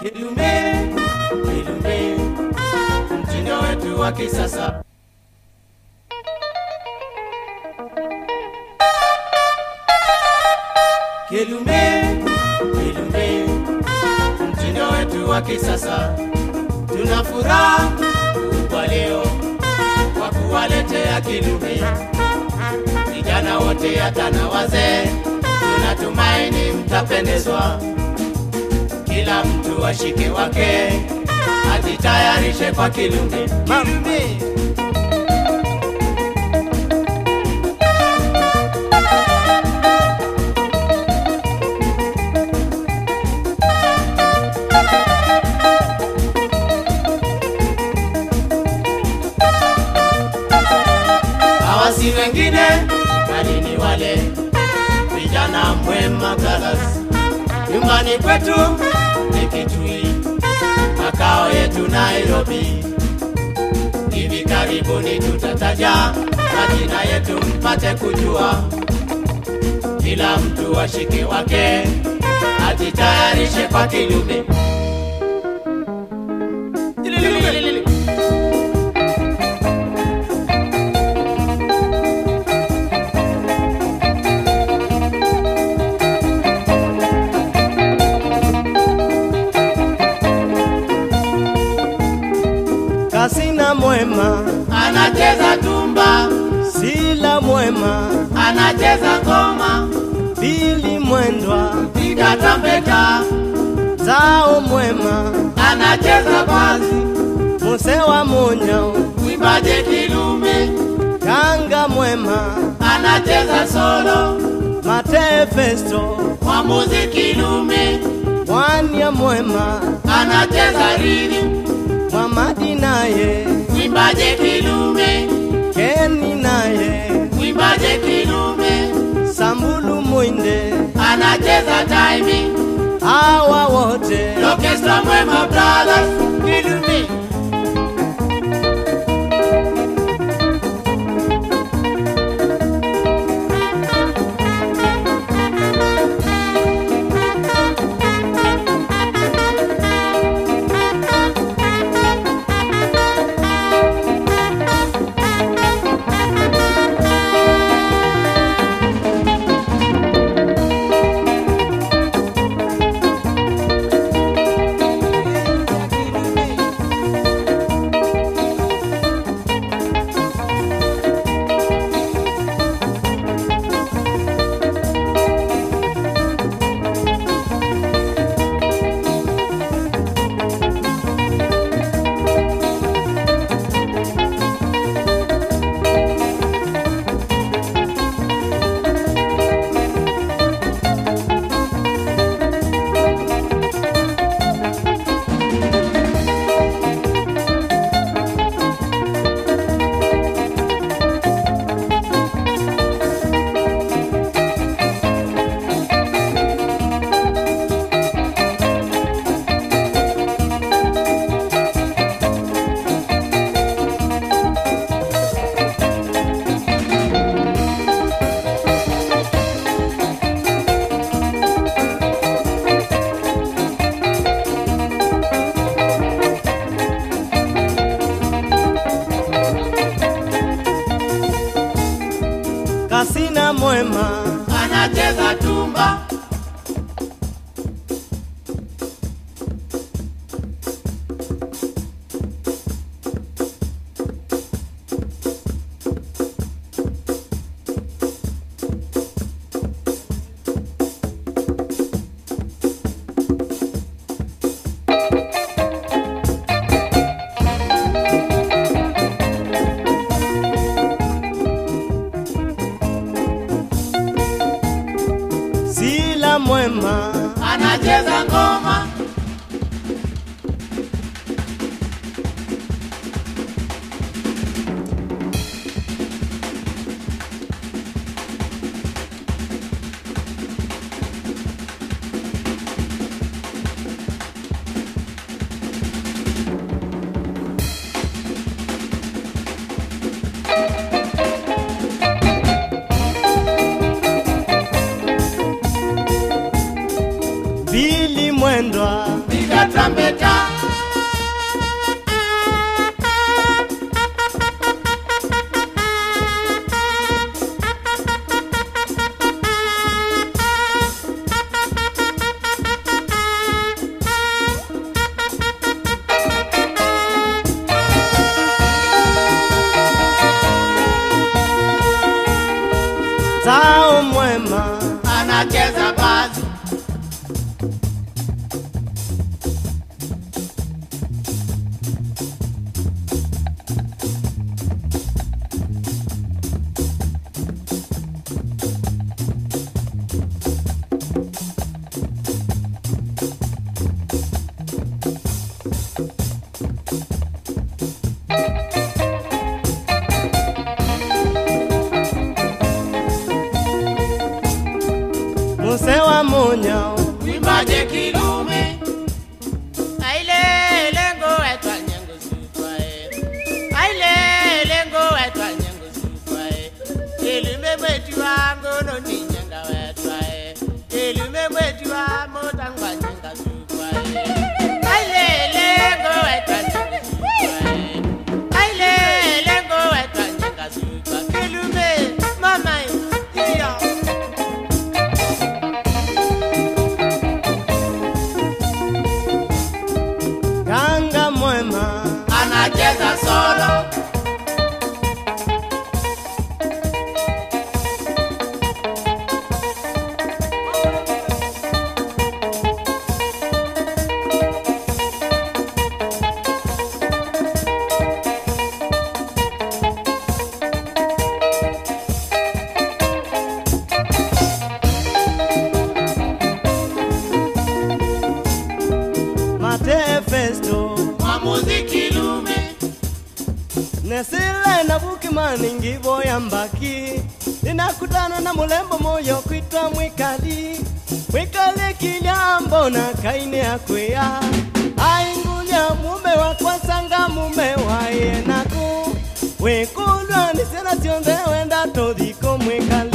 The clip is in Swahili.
Kilume, kilume, mtindo wetu wa kisasa. Kilume, kilume, mtindo wetu wa kisasa. Tuna furaha kubwa leo kwa kuwaletea kilume vijana wote hata na wazee, tunatumaini mtapendezwa. Kila mtu ashike wake, ajitayarishe kwa kilume. Kilume. hawa si wengine bali ni wale vijana mwema Galas. Nyumbani kwetu ni Kitui, makao yetu Nairobi. Hivi karibuni tutataja majina yetu mpate kujua, kila mtu ashike wake, ajitayarishe kwa kilume. Kasina mwema, Anacheza tumba, Sila mwema, anacheza ngoma, Bili mwendwa, piga tampeta, Zao mwema, anacheza basi, Musewa munyao, mwimbaje kilume, Kanga mwema, anacheza solo, Mate Festo, mwamuzi kilume, Mwania mwema, anacheza rhythm, Mwamadi naye, mwimbaje kilume, Keni naye, mwimbaje kilume, Sambulu mwinde, anacheza timing, hawa wote orchestra mwema brothers, kilume. Kasina mwema, anacheza tumba Sila mwema, anacheza ngoma Bili mwendwa, sao mwema anacheza bazi muse wa munyao Wimbaje kilume Aile lengo etwa nyengo sutwae Aile lengo etwa nyengo sutwae Kilume mwetu wangu no ni nyenga wetwae Kilume mwetu wa motangwa nyenga sutwae Aile lengo etwa nyengo sutwae Aile lengo etwa nyenga sutwae Kilume mama iyo ganga mwema anacheza solo mate festo mwa muziki lume nesile na bukimani ngibo ya mbaki ninakutana na mulembo moyo kwitwa mwikali mwikali kilyambo na kaine akwia aingunya mume wakwasanga mume waye naku wikulwa nisena sionthe wenda tuthiko mwikali